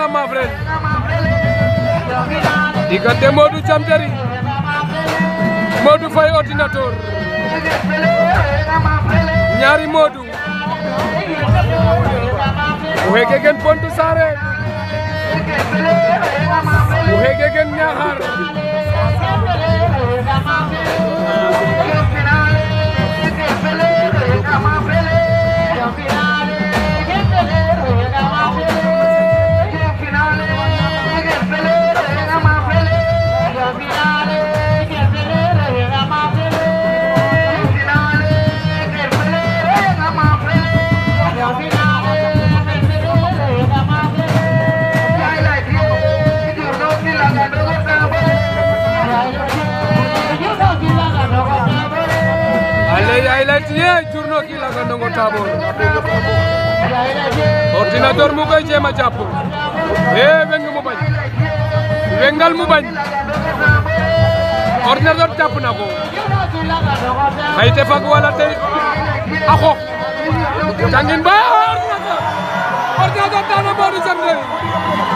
Ama Frène diggante Modou Thiam Terry Modou Faye ordinateur ñaari Modou o xeke gen Pointe Sarene o xeke gen Niakhar ale highlight ye journo ki laga ndongo tabor ordinateur mu koy jéem a jàpp e weng mu bañ wengal mu bañ ordinateur jàpp na ko xayte fag wala te a xoox jangin ba ordinateur ordinateur dana Modou Thiam Terry